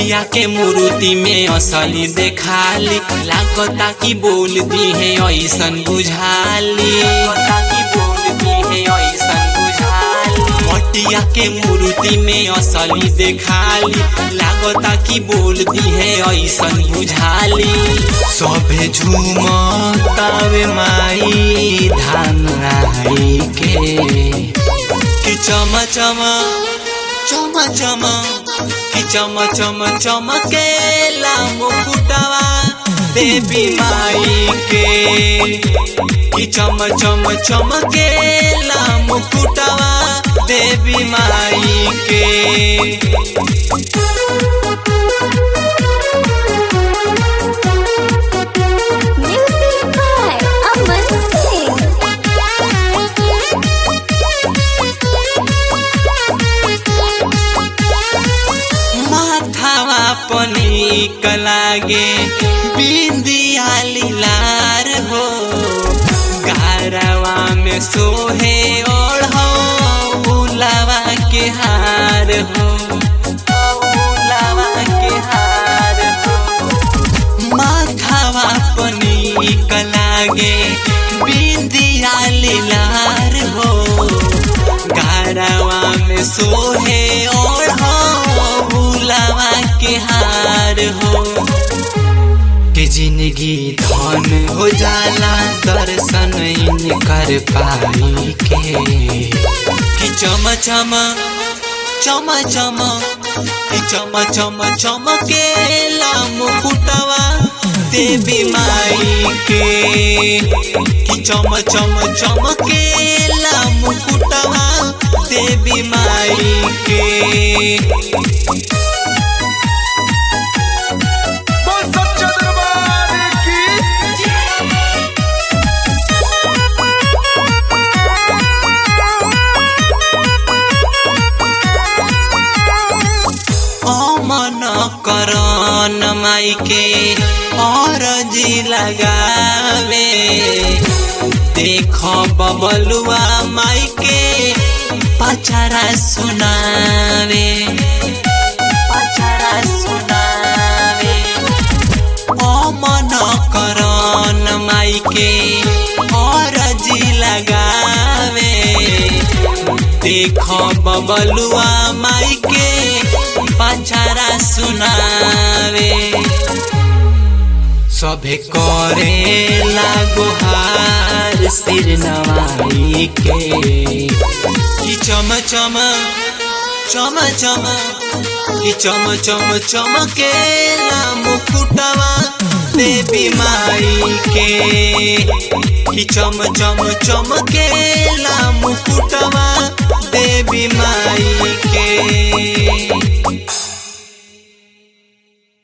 मटिया के मूर्ति में असली देखाली लागता कि बोल दी है ऐसन बुझाली लागता कि बोल दी है ऐसन बुझाली मटिया के मूर्ति में असली देखाली लागता कि बोल दी है ऐसन बुझाली सभे झूमतावे माई धान आई के कि चम चम चम चम कि चम चम चमकेला मुकुटवा देवी माई के कि चम चम चमकेला मुकुटवा देवी माई के Music by Aman Singh. माथावा पनिक लागे बिंदिया लीलार हो गारवा में सोहे ओढ़ो उलावा के हार हो उलावा के हार हो माथावा पनिक लागे बिंदिया लीलार हो गारवा में सोहे ओढ़ो बुलावा के हार हो के जिंदगी धन हो जाला दर्शन इन कर पाई के कि चम चम चम चम कि चम चम चमकेला मुकुटवा देवी माई के कि चम चम चमकेला मुकुटवा देवी माई के बोल सच्चा दरबार की अमन करन माई के अरजी लगावे देख बबलुआ माई के पचरा सुनावे पचरा सुनावे अमन करन माई के अरजी लगावे देख बबलुआ माई के पचरा सुनावे सभे करे लागोहार सिर नवाई के कि चम चम चम चम कि चम चम चमकेला मुकुटवा देवी माई के कि चम चम चमकेला मुकुटवा देवी माई के